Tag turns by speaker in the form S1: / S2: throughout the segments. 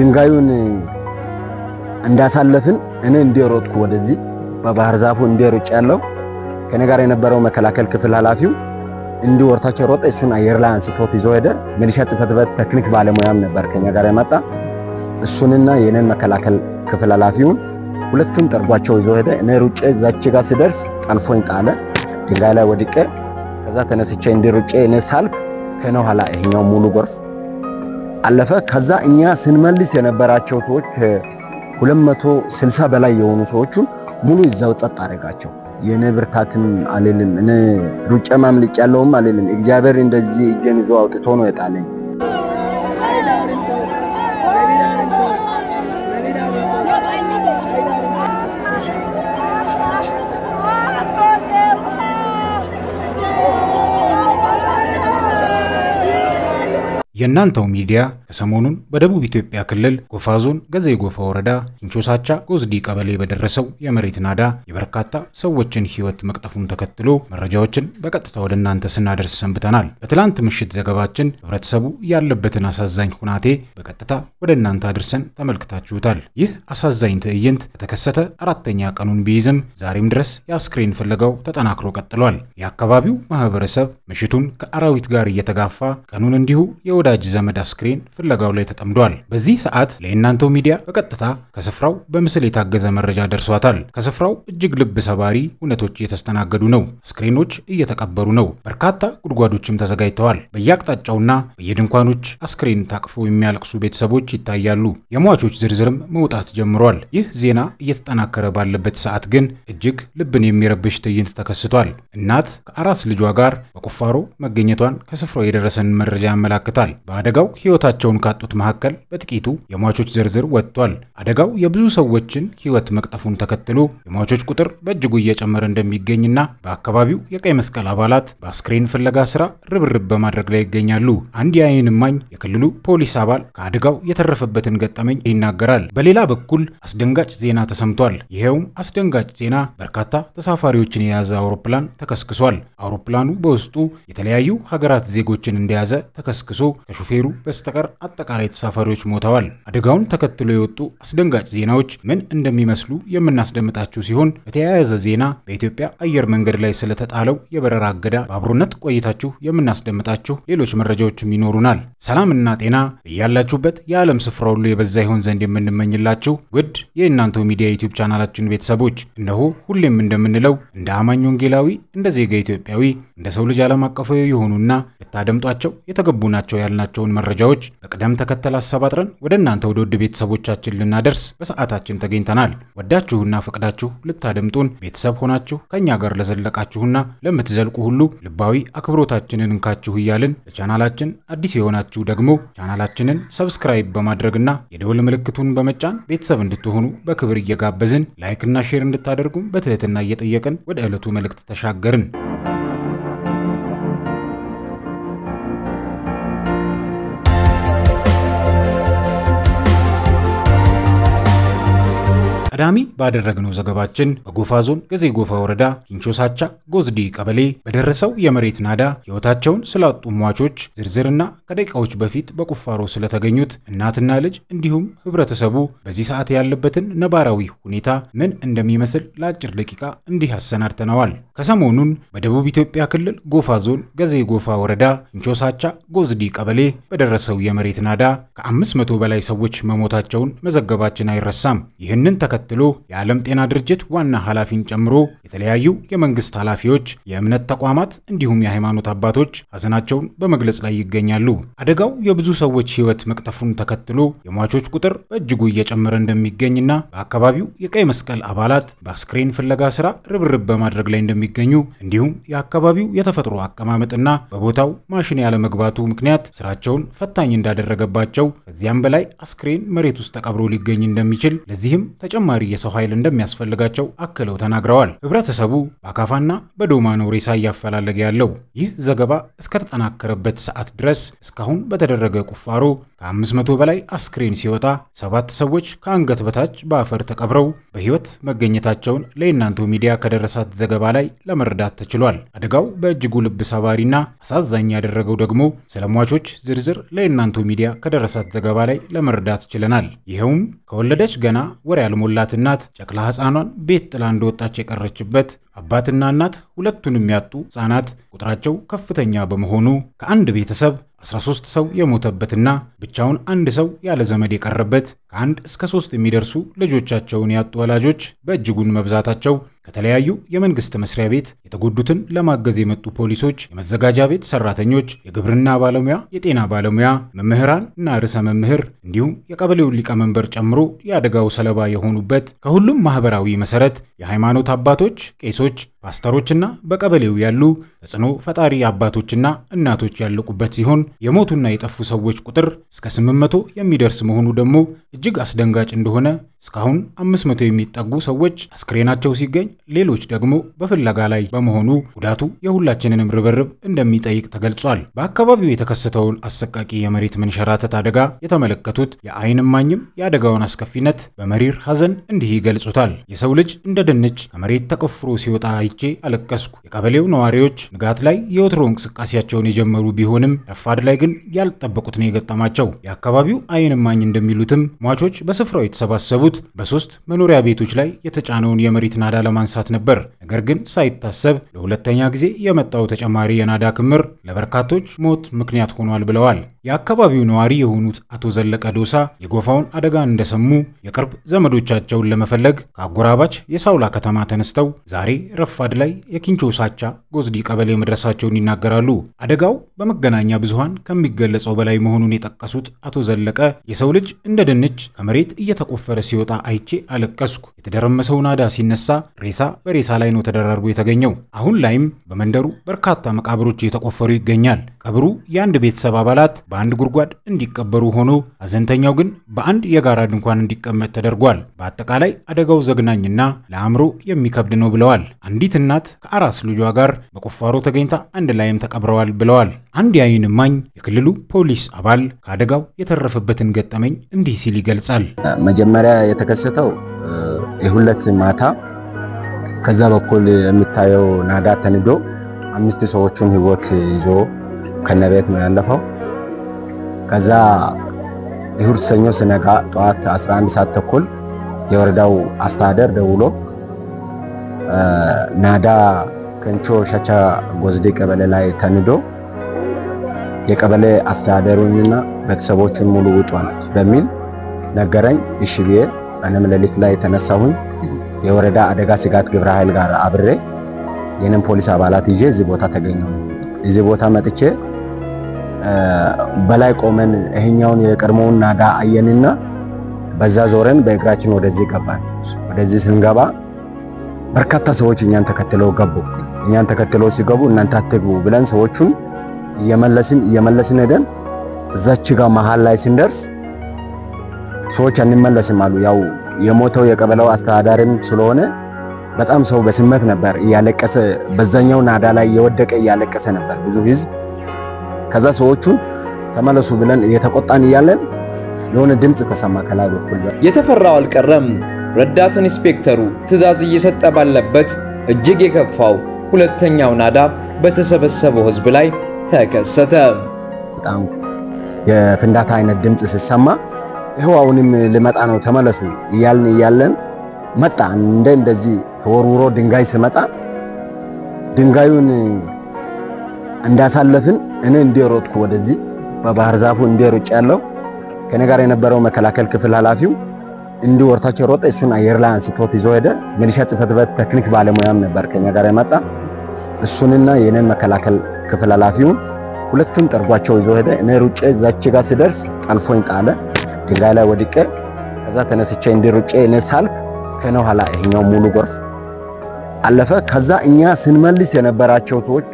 S1: ድንጋዩን እንዳሳለፍን እኔ እንደሮጥኩ ወደዚህ በባህር ዛፉ እንደሮጭ ያለው ከኔ ጋር የነበረው መከላከል ክፍል ኃላፊው እንዲህ ወርታቸው ሮጠ። እሱን አየር ላይ አንስቶት ይዞ ሄደ። ሚሊሻ ጽሕፈት ቤት ቴክኒክ ባለሙያም ነበር ከኛ ጋር የመጣ እሱንና የኔን መከላከል ክፍል ኃላፊውን ሁለቱም ጠርጓቸው ይዞ ሄደ። እኔ ሩጬ እዛች ጋር ሲደርስ ጠልፎኝ ጣለ። ድንጋይ ላይ ወድቄ ከዛ ተነስቼ እንዲህ ሩጬ እኔ ሳልፍ ከነ ኋላ ይሄኛው ሙሉ ጎርፍ አለፈ። ከዛ እኛ ስንመልስ የነበራቸው ሰዎች ከ260 በላይ የሆኑ ሰዎቹን ሙሉ ይዛው ጸጥ አደረጋቸው። የኔ ብርታትም አልልም፣ እኔ ሩጬ ማምልጭ ያለውም አልልም። እግዚአብሔር እንደዚህ እጄን ይዞ አውጥቶ ነው የጣለኝ።
S2: የእናንተው ሚዲያ ከሰሞኑን በደቡብ ኢትዮጵያ ክልል ጎፋ ዞን ገዜ ጎፋ ወረዳ ኪንቾሳቻ ጎዝዲ ቀበሌ በደረሰው የመሬት ናዳ የበርካታ ሰዎችን ሕይወት መቅጠፉን ተከትሎ መረጃዎችን በቀጥታ ወደ እናንተ ስናደርስ ሰንብተናል። በትላንት ምሽት ዘገባችን ህብረተሰቡ ያለበትን አሳዛኝ ሁናቴ በቀጥታ ወደ እናንተ አድርሰን ተመልክታችሁታል። ይህ አሳዛኝ ትዕይንት ከተከሰተ አራተኛ ቀኑን ቢይዝም ዛሬም ድረስ የአስክሬን ፍለጋው ተጠናክሮ ቀጥሏል። የአካባቢው ማህበረሰብ ምሽቱን ከአራዊት ጋር እየተጋፋ ቀኑን እንዲሁ የወዳጅ ዘመድ አስክሬን ፍለጋው ላይ ተጠምዷል። በዚህ ሰዓት ለእናንተው ሚዲያ በቀጥታ ከስፍራው በምስል የታገዘ መረጃ ደርሷታል። ከስፍራው እጅግ ልብ ሰባሪ እውነቶች እየተስተናገዱ ነው። አስክሬኖች እየተቀበሩ ነው። በርካታ ጉድጓዶችም ተዘጋጅተዋል። በየአቅጣጫውና በየድንኳኖች አስክሬን ታቅፈው የሚያለቅሱ ቤተሰቦች ይታያሉ። የሟቾች ዝርዝርም መውጣት ጀምሯል። ይህ ዜና እየተጠናከረ ባለበት ሰዓት ግን እጅግ ልብን የሚረብሽ ትዕይንት ተከስቷል። እናት ከአራስ ልጇ ጋር በቁፋሮ መገኘቷን ከስፍራው የደረሰን መረጃ ያመላክታል። በአደጋው ሕይወታቸውን ካጡት መካከል በጥቂቱ የሟቾች ዝርዝር ወጥቷል። አደጋው የብዙ ሰዎችን ሕይወት መቅጠፉን ተከትሎ የሟቾች ቁጥር በእጅጉ እየጨመረ እንደሚገኝና በአካባቢው የቀይ መስቀል አባላት በአስክሬን ፍለጋ ስራ ርብርብ በማድረግ ላይ ይገኛሉ። አንድ የዓይን እማኝ የክልሉ ፖሊስ አባል ከአደጋው የተረፈበትን ገጠመኝ ይናገራል። በሌላ በኩል አስደንጋጭ ዜና ተሰምቷል። ይኸውም አስደንጋጭ ዜና በርካታ ተሳፋሪዎችን የያዘ አውሮፕላን ተከስክሷል። አውሮፕላኑ በውስጡ የተለያዩ ሀገራት ዜጎችን እንደያዘ ተከስክሶ ከሹፌሩ በስተቀር አጠቃላይ ተሳፋሪዎች ሞተዋል። አደጋውን ተከትሎ የወጡ አስደንጋጭ ዜናዎች ምን እንደሚመስሉ የምናስደምጣችሁ ሲሆን በተያያዘ ዜና በኢትዮጵያ አየር መንገድ ላይ ስለተጣለው የበረራ እገዳ በአብሮነት ቆይታችሁ የምናስደምጣችሁ ሌሎች መረጃዎችም ይኖሩናል። ሰላምና ጤና እያላችሁበት የዓለም ስፍራ ሁሉ የበዛ ይሆን ዘንድ የምንመኝላችሁ ውድ የእናንተው ሚዲያ ዩቲዩብ ቻናላችን ቤተሰቦች እነሆ ሁሌም እንደምንለው እንደ አማኝ ወንጌላዊ፣ እንደ ዜጋ ኢትዮጵያዊ፣ እንደ ሰው ልጅ ዓለም አቀፋዊ የሆኑና ልታደምጧቸው የተገቡ ናቸው ያልናቸውን መረጃዎች በቅደም ተከተል አሰባጥረን ወደ እናንተ ወደ ውድ ቤተሰቦቻችን ልናደርስ በሰዓታችን ተገኝተናል። ወዳችሁና ፈቅዳችሁ ልታደምጡን ቤተሰብ ሆናችሁ ከእኛ ጋር ለዘለቃችሁና ለምትዘልቁ ሁሉ ልባዊ አክብሮታችንን እንካችሁ እያልን ለቻናላችን አዲስ የሆናችሁ ደግሞ ቻናላችንን ሰብስክራይብ በማድረግና የደወል ምልክቱን በመጫን ቤተሰብ እንድትሆኑ በክብር እየጋበዝን ላይክና ሼር እንድታደርጉም በትህትና እየጠየቅን ወደ ዕለቱ መልእክት ተሻገርን። ቀዳሚ ባደረግነው ዘገባችን በጎፋ ዞን ገዜ ጎፋ ወረዳ ኪንቾሳቻ ጎዝዲ ቀበሌ በደረሰው የመሬት ናዳ ሕይወታቸውን ስላጡ ሟቾች ዝርዝርና ከደቂቃዎች በፊት በቁፋሮ ስለተገኙት እናትና ልጅ እንዲሁም ሕብረተሰቡ በዚህ ሰዓት ያለበትን ነባራዊ ሁኔታ ምን እንደሚመስል ለአጭር ደቂቃ እንዲህ አሰናድተነዋል። ከሰሞኑን በደቡብ ኢትዮጵያ ክልል ጎፋ ዞን ገዜ ጎፋ ወረዳ ኪንቾሳቻ ጎዝዲ ቀበሌ በደረሰው የመሬት ናዳ ከአምስት መቶ በላይ ሰዎች መሞታቸውን መዘገባችን አይረሳም። ይህንን ተከትሎ የዓለም ጤና ድርጅት ዋና ኃላፊን ጨምሮ የተለያዩ የመንግስት ኃላፊዎች፣ የእምነት ተቋማት እንዲሁም የሃይማኖት አባቶች ሐዘናቸውን በመግለጽ ላይ ይገኛሉ። አደጋው የብዙ ሰዎች ሕይወት መቅጠፉን ተከትሎ የሟቾች ቁጥር በእጅጉ እየጨመረ እንደሚገኝና በአካባቢው የቀይ መስቀል አባላት በአስክሬን ፍለጋ ስራ ርብርብ በማድረግ ላይ እንደሚገኙ እንዲሁም የአካባቢው የተፈጥሮ አቀማመጥና በቦታው ማሽን ያለመግባቱ ምክንያት ስራቸውን ፈታኝ እንዳደረገባቸው ከዚያም በላይ አስክሬን መሬት ውስጥ ተቀብሮ ሊገኝ እንደሚችል ለዚህም ተጨማሪ ተጨማሪ የሰው ኃይል እንደሚያስፈልጋቸው አክለው ተናግረዋል። ህብረተሰቡ በአካፋና በዶማ ነው ሬሳ እያፈላለገ ያለው። ይህ ዘገባ እስከተጠናከረበት ሰዓት ድረስ እስካሁን በተደረገ ቁፋሮ ከ500 በላይ አስክሬን ሲወጣ ሰባት ሰዎች ከአንገት በታች በአፈር ተቀብረው በህይወት መገኘታቸውን ለእናንተው ሚዲያ ከደረሳት ዘገባ ላይ ለመረዳት ተችሏል። አደጋው በእጅጉ ልብ ሰባሪና አሳዛኝ ያደረገው ደግሞ ስለ ሟቾች ዝርዝር ለእናንተው ሚዲያ ከደረሳት ዘገባ ላይ ለመረዳት ችለናል። ይኸውም ከወለደች ገና ወር ያልሞላት እናት ጨቅላ ህፃኗን ቤት ጥላ እንደወጣች የቀረችበት አባትና እናት ሁለቱንም ያጡ ህፃናት ቁጥራቸው ከፍተኛ በመሆኑ ከአንድ ቤተሰብ 13 ሰው የሞተበትና ብቻውን አንድ ሰው ያለ ዘመድ የቀረበት ከአንድ እስከ ሶስት የሚደርሱ ልጆቻቸውን ያጡ ወላጆች በእጅጉን መብዛታቸው ከተለያዩ የመንግስት መስሪያ ቤት የተጎዱትን ለማገዝ የመጡ ፖሊሶች፣ የመዘጋጃ ቤት ሰራተኞች፣ የግብርና ባለሙያ፣ የጤና ባለሙያ፣ መምህራን እና ርዕሰ መምህር እንዲሁም የቀበሌውን ሊቀመንበር ጨምሮ የአደጋው ሰለባ የሆኑበት ከሁሉም ማህበራዊ መሰረት የሃይማኖት አባቶች፣ ቄሶች፣ ፓስተሮችና በቀበሌው ያሉ ተጽዕኖ ፈጣሪ አባቶችና እናቶች ያለቁበት ሲሆን የሞቱና የጠፉ ሰዎች ቁጥር እስከ 800 የሚደርስ መሆኑ ደግሞ እጅግ አስደንጋጭ እንደሆነ እስካሁን 500 የሚጠጉ ሰዎች አስክሬናቸው ሲገኝ ሌሎች ደግሞ በፍለጋ ላይ በመሆኑ ጉዳቱ የሁላችንንም ርብርብ እንደሚጠይቅ ተገልጿል። በአካባቢው የተከሰተውን አሰቃቂ የመሬት መንሸራተት አደጋ የተመለከቱት የዓይን እማኝም የአደጋውን አስከፊነት በመሪር ሐዘን እንዲህ ይገልጹታል። የሰው ልጅ እንደ ድንች ከመሬት ተቆፍሮ ሲወጣ አይቼ አለቀስኩ። የቀበሌው ነዋሪዎች ንጋት ላይ የወትሮ እንቅስቃሴያቸውን የጀመሩ ቢሆንም ረፋድ ላይ ግን ያልጠበቁት ነው የገጠማቸው። የአካባቢው ዓይን እማኝ እንደሚሉትም ሟቾች በስፍራው የተሰባሰቡት በሶስት መኖሪያ ቤቶች ላይ የተጫነውን የመሬት ናዳ ለማንሳት ነበር። ነገር ግን ሳይታሰብ ለሁለተኛ ጊዜ የመጣው ተጨማሪ የናዳ ክምር ለበርካቶች ሞት ምክንያት ሆኗል ብለዋል። የአካባቢው ነዋሪ የሆኑት አቶ ዘለቀ ዶሳ የጎፋውን አደጋ እንደሰሙ የቅርብ ዘመዶቻቸውን ለመፈለግ ከአጎራባች የሳውላ ከተማ ተነስተው ዛሬ ረፋድ ላይ የኪንቾ ሳቻ ጎዝዲ ቀበሌ መድረሳቸውን ይናገራሉ። አደጋው በመገናኛ ብዙሃን ከሚገለጸው በላይ መሆኑን የጠቀሱት አቶ ዘለቀ የሰው ልጅ እንደ ድንች ከመሬት እየተቆፈረ ሲወጣ አይቼ አለቀስኩ። የተደረመሰው ናዳ ሲነሳ ሬሳ በሬሳ ላይ ነው ተደራርቦ የተገኘው። አሁን ላይም በመንደሩ በርካታ መቃብሮች እየተቆፈሩ ይገኛል። ቀብሩ የአንድ ቤተሰብ አባላት በአንድ ጉድጓድ እንዲቀበሩ ሆኖ ሀዘንተኛው ግን በአንድ የጋራ ድንኳን እንዲቀመጥ ተደርጓል። በአጠቃላይ አደጋው ዘግናኝና ለአእምሮ የሚከብድ ነው ብለዋል። አንዲት እናት ከአራስ ልጇ ጋር በቁፋሮ ተገኝታ አንድ ላይም ተቀብረዋል ብለዋል። አንድ የዓይን እማኝ የክልሉ ፖሊስ አባል ከአደጋው የተረፈበትን ገጠመኝ እንዲህ ሲል ይገልጻል።
S1: መጀመሪያ የተከሰተው የሁለት ማታ ከዛ በኩል የሚታየው ናዳ ተንዶ አምስት ሰዎቹን ህይወት ይዞ ከነቤት ነው ያለፈው። ከዛ እሁድ ሰኞ ስነጋ ጠዋት 11 ሰዓት ተኩል የወረዳው አስተዳደር ደውሎ ናዳ ከንቾ ሸቻ ጎዝዴ ቀበሌ ላይ ተንዶ የቀበሌ አስተዳደሩንና ቤተሰቦቹን ሙሉ ውጧል በሚል ነገረኝ። እሺ ብዬ እኔም ሌሊት ላይ የተነሳሁኝ የወረዳ አደጋ ስጋት ግብረ ኃይል ጋር አብሬ የኔም ፖሊስ አባላት ይዤ እዚህ ቦታ ተገኘሁ። እዚህ ቦታ መጥቼ በላይ ቆመን ይሄኛውን የቀድሞውን ናዳ አየንና በዛ ዞረን በእግራችን ወደዚህ ገባን። ወደዚህ ስንገባ በርካታ ሰዎች እኛን ተከትለው ገቡ። እኛን ተከትለው ሲገቡ እናንተ አትግቡ ብለን ሰዎቹን እየመለስን እየመለስን ሄደን እዛች ጋር መሃል ላይ ስንደርስ ሰዎች አንመለስም አሉ። ያው የሞተው የቀበሌው አስተዳዳሪም ስለሆነ በጣም ሰው በስሜት ነበር እያለቀሰ፣ በዛኛው ናዳ ላይ የወደቀ እያለቀሰ ነበር ብዙ ህዝብ። ከዛ ሰዎቹ ተመለሱ ብለን እየተቆጣን እያለን የሆነ ድምፅ ተሰማ ከላይ በኩል።
S3: የተፈራው አልቀረም። ረዳት ኢንስፔክተሩ ትዕዛዝ እየሰጠ ባለበት እጅግ የከፋው ሁለተኛው ናዳ በተሰበሰበው ህዝብ ላይ ተከሰተ።
S1: በጣም የፍንዳታ አይነት ድምፅ ሲሰማ ይኸው አሁንም ልመጣ ነው ተመለሱ እያልን እያለን መጣ። እንደ እንደዚህ ተወርውሮ ድንጋይ ስመጣ ድንጋዩን እንዳሳለፍን እኔ እንደሮጥኩ ወደዚህ በባህር ዛፉ እንደሮጭ ያለው ከኔ ጋር የነበረው መከላከል ክፍል ኃላፊው እንዲሁ ወርታቸው ሮጠ። እሱን አየር ላይ አንስቶት ይዞ ሄደ። ሚሊሻ ጽሕፈት ቤት ቴክኒክ ባለሙያም ነበር ከኛ ጋር የመጣ እሱንና የኔን መከላከል ክፍል ኃላፊውን ሁለቱም ጠርጓቸው ይዞ ሄደ። እኔ ሩጬ እዛች ጋር ስደርስ ጠልፎኝ ጣለ። ድንጋይ ላይ ወድቄ ከዛ ተነስቼ እንዲ ሩጬ እኔ ሳልክ ከነ ኋላ ይሄኛው ሙሉ ጎርፍ አለፈ። ከዛ እኛ ስንመልስ የነበራቸው ሰዎች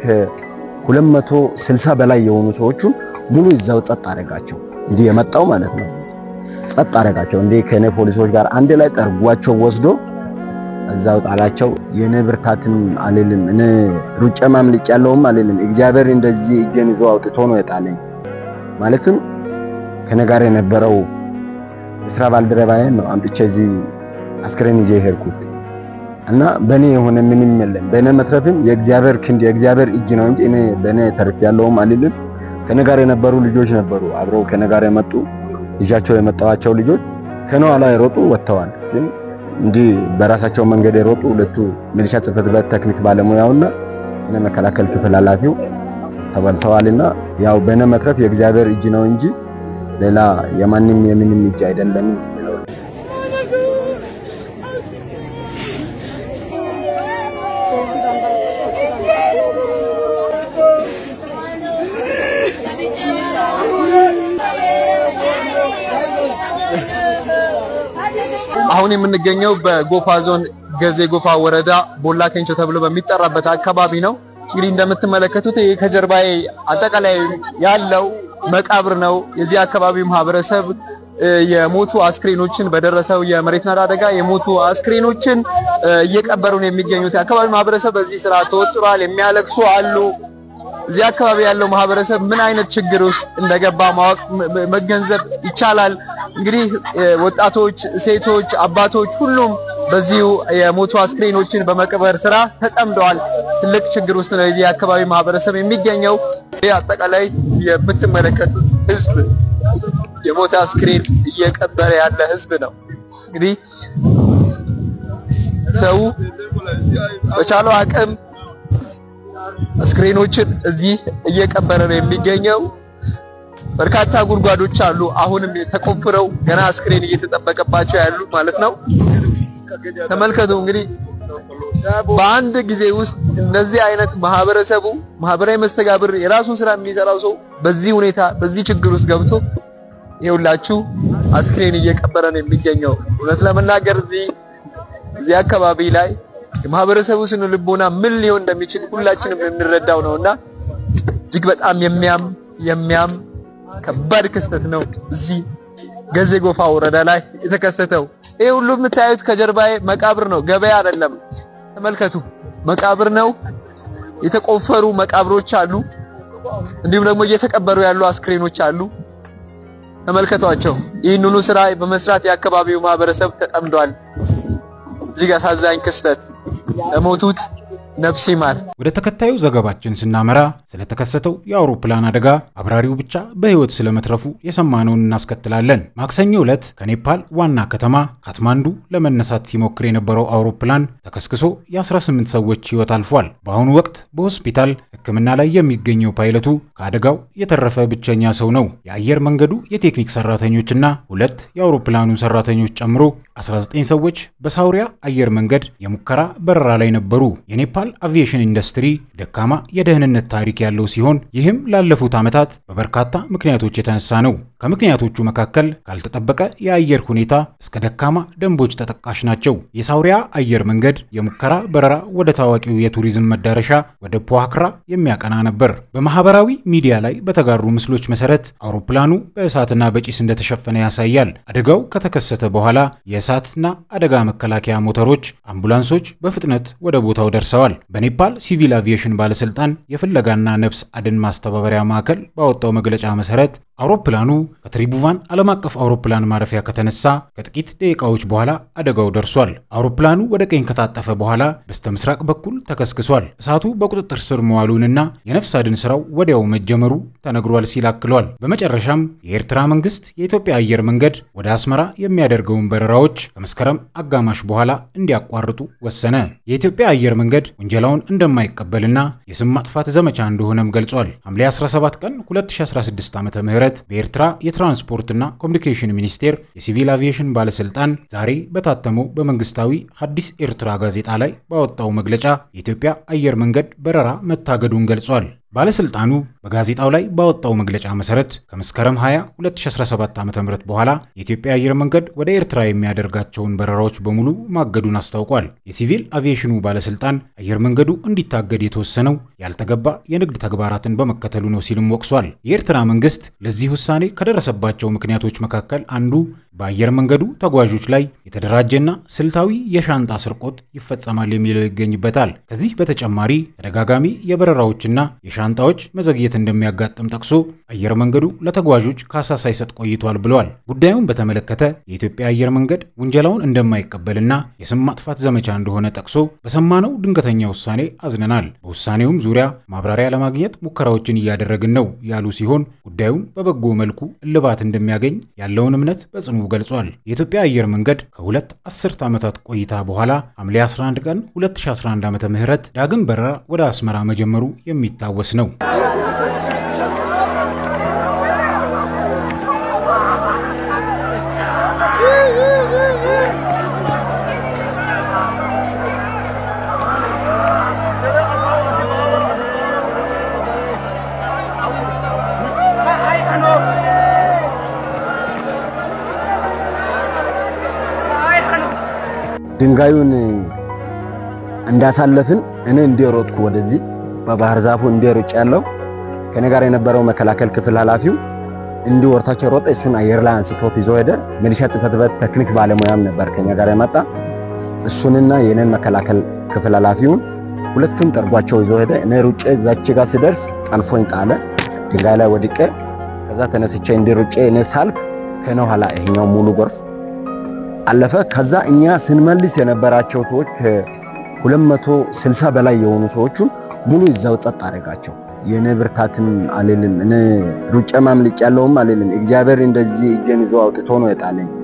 S1: ከ260 በላይ የሆኑ ሰዎቹን ሙሉ ይዛው ጸጥ አደረጋቸው። እንዲህ የመጣው ማለት ነው። ጸጥ አደረጋቸው። እንዴ ከኔ ፖሊሶች ጋር አንድ ላይ ጠርጓቸው ወስዶ እዛው ጣላቸው። የኔ ብርታትም አልልም እኔ ሩጬ ማምልጭ ያለውም አልልም። እግዚአብሔር እንደዚህ እጄን ይዞ አውጥቶ ነው የጣለኝ። ማለትም ከኔ ጋር የነበረው የስራ ባልደረባዬን ነው አምጥቼ እዚህ አስክሬን ይዤ ሄድኩት እና በእኔ የሆነ ምንም የለም። በእኔ መትረፍም የእግዚአብሔር ክንድ የእግዚአብሔር እጅ ነው እንጂ እኔ በእኔ ተርፍ ያለውም አልልም። ከኔ ጋር የነበሩ ልጆች ነበሩ፣ አብረው ከኔ ጋር የመጡ ይዣቸው የመጣዋቸው ልጆች ከኔ ኋላ የሮጡ ወጥተዋል። ግን እንዲህ በራሳቸው መንገድ የሮጡ ሁለቱ ሚሊሻ ጽሕፈት ቤት ቴክኒክ ባለሙያውና እነ መከላከል ክፍል ኃላፊው ተበልተዋልና ያው በእኔ መትረፍ የእግዚአብሔር እጅ ነው እንጂ ሌላ የማንም የምንም እጅ አይደለም።
S4: አሁን የምንገኘው በጎፋ ዞን ገዜ ጎፋ ወረዳ ቦላ ኬንቾ ተብሎ በሚጠራበት አካባቢ ነው። እንግዲህ እንደምትመለከቱት ይህ ከጀርባዬ አጠቃላይ ያለው መቃብር ነው። የዚህ አካባቢ ማህበረሰብ የሞቱ አስክሬኖችን በደረሰው የመሬት ናዳ አደጋ የሞቱ አስክሬኖችን እየቀበሩ ነው የሚገኙት። የአካባቢ ማህበረሰብ በዚህ ስራ ተወጥሯል። የሚያለቅሱ አሉ። እዚህ አካባቢ ያለው ማህበረሰብ ምን አይነት ችግር ውስጥ እንደገባ ማወቅ መገንዘብ ይቻላል። እንግዲህ ወጣቶች፣ ሴቶች፣ አባቶች ሁሉም በዚሁ የሞቱ አስክሬኖችን በመቅበር ስራ ተጠምደዋል። ትልቅ ችግር ውስጥ ነው የዚህ አካባቢ ማህበረሰብ የሚገኘው። ይህ አጠቃላይ የምትመለከቱት ህዝብ የሞተ አስክሬን እየቀበረ ያለ ህዝብ ነው። እንግዲህ ሰው በቻለው አቅም አስክሬኖችን እዚህ እየቀበረ ነው የሚገኘው። በርካታ ጉድጓዶች አሉ፣ አሁንም ተቆፍረው ገና አስክሬን እየተጠበቀባቸው ያሉ ማለት ነው። ተመልከቱ እንግዲህ በአንድ ጊዜ ውስጥ እነዚህ አይነት ማህበረሰቡ ማህበራዊ መስተጋብር የራሱን ስራ የሚሰራው ሰው በዚህ ሁኔታ በዚህ ችግር ውስጥ ገብቶ ይኸውላችሁ አስክሬን እየቀበረ ነው የሚገኘው። እውነት ለመናገር እዚህ እዚህ አካባቢ ላይ የማህበረሰቡ ስነ ልቦና ምን ሊሆን እንደሚችል ሁላችንም የምንረዳው ነውና እጅግ በጣም የሚያም የሚያም ከባድ ክስተት ነው እዚህ ገዜ ጎፋ ወረዳ ላይ የተከሰተው። ይሄ ሁሉ የምታዩት ከጀርባዬ መቃብር ነው፣ ገበያ አይደለም። ተመልከቱ፣ መቃብር ነው። የተቆፈሩ መቃብሮች አሉ፣ እንዲሁም ደግሞ እየተቀበሩ ያሉ አስክሬኖች አሉ። ተመልከቷቸው። ይህንኑ ስራ በመስራት የአካባቢው ማህበረሰብ ተጠምዷል። እጅግ አሳዛኝ ክስተት ለሞቱት ነፍስ ይማር።
S2: ወደ ተከታዩ ዘገባችን ስናመራ ስለተከሰተው የአውሮፕላን አደጋ አብራሪው ብቻ በሕይወት ስለመትረፉ የሰማነውን እናስከትላለን። ማክሰኞ ዕለት ከኔፓል ዋና ከተማ ካትማንዱ ለመነሳት ሲሞክር የነበረው አውሮፕላን ተከስክሶ የ18 ሰዎች ሕይወት አልፏል። በአሁኑ ወቅት በሆስፒታል ሕክምና ላይ የሚገኘው ፓይለቱ ከአደጋው የተረፈ ብቸኛ ሰው ነው። የአየር መንገዱ የቴክኒክ ሰራተኞችና ሁለት የአውሮፕላኑ ሰራተኞች ጨምሮ 19 ሰዎች በሳውሪያ አየር መንገድ የሙከራ በረራ ላይ ነበሩ። የኔፓል አቪዬሽን ኢንዱስትሪ ደካማ የደህንነት ታሪክ ያለው ሲሆን ይህም ላለፉት ዓመታት በበርካታ ምክንያቶች የተነሳ ነው። ከምክንያቶቹ መካከል ካልተጠበቀ የአየር ሁኔታ እስከ ደካማ ደንቦች ተጠቃሽ ናቸው። የሳውሪያ አየር መንገድ የሙከራ በረራ ወደ ታዋቂው የቱሪዝም መዳረሻ ወደ ፖዋክራ የሚያቀና ነበር። በማህበራዊ ሚዲያ ላይ በተጋሩ ምስሎች መሰረት አውሮፕላኑ በእሳትና በጭስ እንደተሸፈነ ያሳያል። አደጋው ከተከሰተ በኋላ የእሳትና አደጋ መከላከያ ሞተሮች፣ አምቡላንሶች በፍጥነት ወደ ቦታው ደርሰዋል። በኔፓል ሲቪል አቪዬሽን ባለስልጣን የፍለጋና ነፍስ አድን ማስተባበሪያ ማዕከል ባወጣው መግለጫ መሰረት አውሮፕላኑ ከትሪቡቫን ዓለም አቀፍ አውሮፕላን ማረፊያ ከተነሳ ከጥቂት ደቂቃዎች በኋላ አደጋው ደርሷል። አውሮፕላኑ ወደ ቀኝ ከታጠፈ በኋላ በስተ ምስራቅ በኩል ተከስክሷል። እሳቱ በቁጥጥር ስር መዋሉንና የነፍስ አድን ስራው ወዲያው መጀመሩ ተነግሯል ሲል አክሏል። በመጨረሻም የኤርትራ መንግስት የኢትዮጵያ አየር መንገድ ወደ አስመራ የሚያደርገውን በረራዎች ከመስከረም አጋማሽ በኋላ እንዲያቋርጡ ወሰነ። የኢትዮጵያ አየር መንገድ ውንጀላውን እንደማይቀበልና የስም ማጥፋት ዘመቻ እንደሆነም ገልጿል። ሐምሌ 17 ቀን 2016 ዓ ም በኤርትራ የትራንስፖርትና ኮሚኒኬሽን ሚኒስቴር የሲቪል አቪዬሽን ባለስልጣን ዛሬ በታተመው በመንግስታዊ ሐዲስ ኤርትራ ጋዜጣ ላይ ባወጣው መግለጫ የኢትዮጵያ አየር መንገድ በረራ መታገዱን ገልጿል። ባለስልጣኑ በጋዜጣው ላይ ባወጣው መግለጫ መሰረት ከመስከረም 20 2017 ዓ.ም በኋላ የኢትዮጵያ አየር መንገድ ወደ ኤርትራ የሚያደርጋቸውን በረራዎች በሙሉ ማገዱን አስታውቋል። የሲቪል አቪዬሽኑ ባለስልጣን አየር መንገዱ እንዲታገድ የተወሰነው ያልተገባ የንግድ ተግባራትን በመከተሉ ነው ሲልም ወቅሷል። የኤርትራ መንግስት ለዚህ ውሳኔ ከደረሰባቸው ምክንያቶች መካከል አንዱ በአየር መንገዱ ተጓዦች ላይ የተደራጀና ስልታዊ የሻንጣ ስርቆት ይፈጸማል የሚለው ይገኝበታል። ከዚህ በተጨማሪ ተደጋጋሚ የበረራዎችና የሻንጣዎች መዘግየት እንደሚያጋጥም ጠቅሶ አየር መንገዱ ለተጓዦች ካሳ ሳይሰጥ ቆይቷል ብለዋል። ጉዳዩን በተመለከተ የኢትዮጵያ አየር መንገድ ውንጀላውን እንደማይቀበልና የስም ማጥፋት ዘመቻ እንደሆነ ጠቅሶ በሰማነው ድንገተኛ ውሳኔ አዝነናል፣ በውሳኔውም ዙሪያ ማብራሪያ ለማግኘት ሙከራዎችን እያደረግን ነው ያሉ ሲሆን ጉዳዩን በበጎ መልኩ እልባት እንደሚያገኝ ያለውን እምነት በጽኑ ገልጿል። የኢትዮጵያ አየር መንገድ ከሁለት አስርት ዓመታት ቆይታ በኋላ ሐምሌ 11 ቀን 2011 ዓ ም ዳግም በረራ ወደ አስመራ መጀመሩ የሚታወስ ነው።
S1: ድንጋዩን እንዳሳለፍን እኔ እንደሮጥኩ ወደዚህ በባህር ዛፉ እንደሮጭ ያለው ከኔ ጋር የነበረው መከላከል ክፍል ኃላፊው እንዲህ ወርታቸው ሮጠ። እሱን አየር ላይ አንስቶት ይዞ ሄደ። ሚሊሻ ጽሕፈት ቤት ቴክኒክ ባለሙያም ነበር ከኛ ጋር የመጣ እሱንና የኔን መከላከል ክፍል ኃላፊውን ሁለቱም ጠርጓቸው ይዞ ሄደ። እኔ ሩጬ እዛች ጋር ሲደርስ ጠልፎኝ ጣለ። ድንጋይ ላይ ወድቄ ከዛ ተነስቼ እንዲህ ሩጬ እኔ ሳልፍ ከኔ ኋላ ይሄኛው ሙሉ ጎርፍ አለፈ። ከዛ እኛ ስንመልስ የነበራቸው ሰዎች ከ260 በላይ የሆኑ ሰዎቹን ሙሉ ይዛው ጸጥ አደረጋቸው። የኔ ብርታትም አልልም፣ እኔ ሩጬ ማምልጭ ያለውም አልልም። እግዚአብሔር እንደዚህ እጄን ይዞ አውጥቶ ነው የጣለኝ።